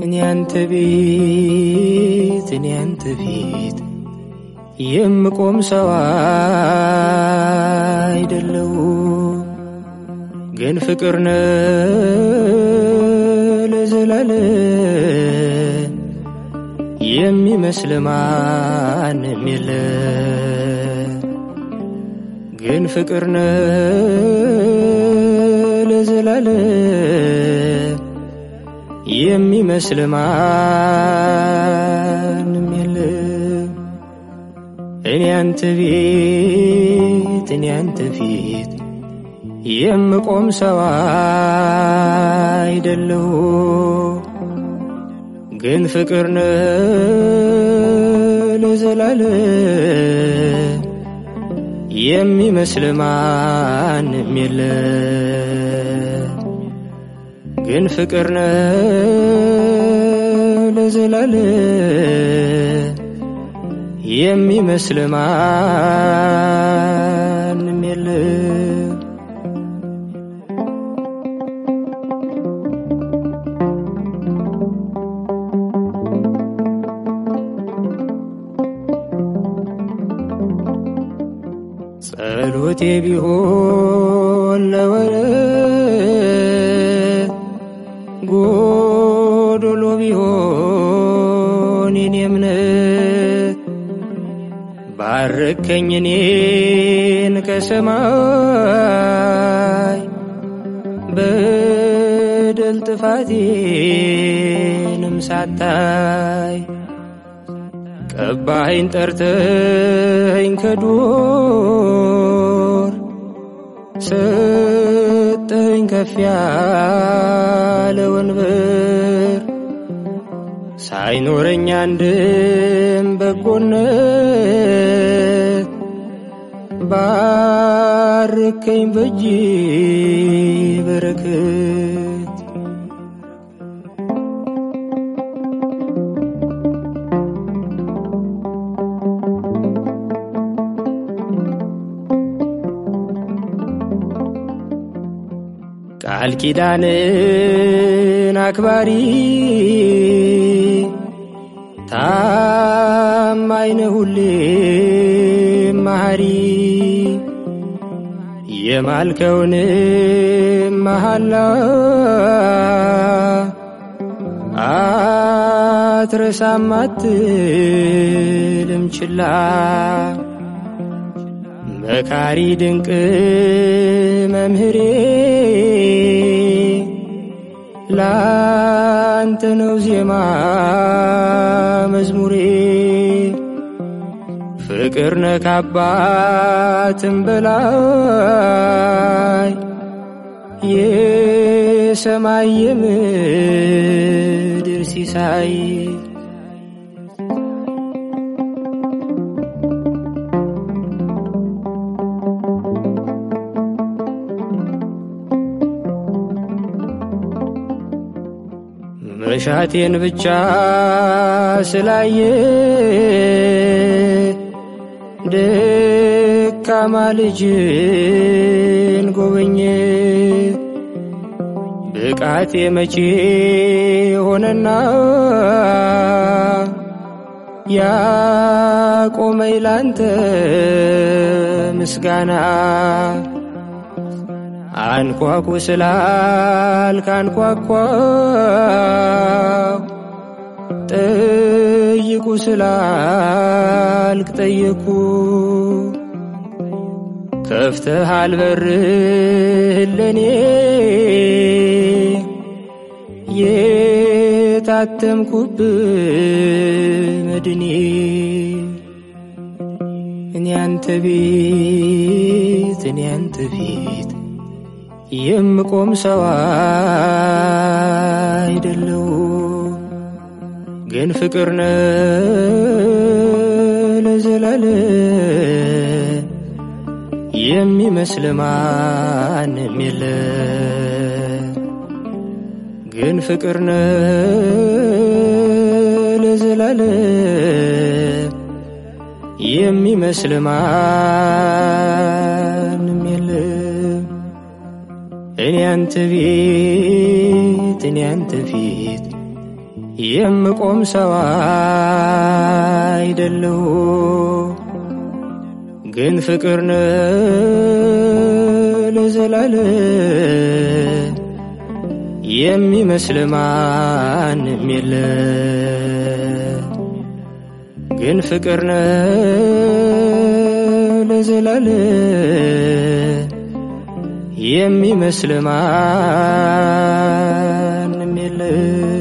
እኔ አንተ ቤት እኔ አንተ ፊት የምቆም ሰው አይደለው ግን ፍቅር ነ ለዘላለ የሚመስል ማንም የለ ግን ፍቅር ነ ለዘላለ የሚመስል ማንም የለ እኔ አንተ ቤት እኔ አንተ ፊት የምቆም ሰው አይደለሁ ግን ፍቅር ነ ለዘላለ የሚመስል ማንም የለ ግን ፍቅር ነ ለዘላለ የሚመስል ማንም የለ ጸሎቴ ቢሆን ለወረ ጎዶሎ ቢሆን የኔ እምነት ባረከኝ እኔን ከሰማይ በደል ጥፋቴንም ሳታይ ቀባኸኝ ጠርተኸኝ ከዱር ሰጠኸኝ ከፍ ያለ ወንበር ሳይኖረኝ አንድም በጎነት ባርከኝ በእጅ በረከት ቃል ኪዳንን አክባሪ ታማኝ ነህ ሁሌም መሐሪ የማልከውን መሐላ አትረሳም አትልም ችላ መካሪ ድንቅ መምህሬ ላንተ ነው ዜማ መዝሙሬ ፍቅር ነህ ከአባትም በላይ የሰማይ የምድር ሲሳይ መሻቴን ብቻ ስላየ ደካማ ልጅን ጎበኘ። ብቃቴ መቼ ሆነና ያቆመኝ ላንተ ምስጋና አንኳኩ ስላልክ አንኳኳው፣ ጠይቁ ስላልክ ጠየኩ። ከፍተሃል በርህን ለኔ የታተምኩብ መድኔ እኔ አንተ ቤት እኔ አንተ ፊት የምቆም ሰው አይደለው ግን ፍቅር ነ ለዘላለ የሚመስል ማንም የለ ግን ፍቅር ነ ለዘላለ የሚመስል ማንም የለም። እኔ አንተ ቤት እኔ አንተ ፊት የምቆም ሰው አይደለሁ ግን ፍቅር ነህ ለዘላለም የሚመስል ማንም የለ ግን ፍቅር ነህ ለዘላለም የሚመስል ማንም የለ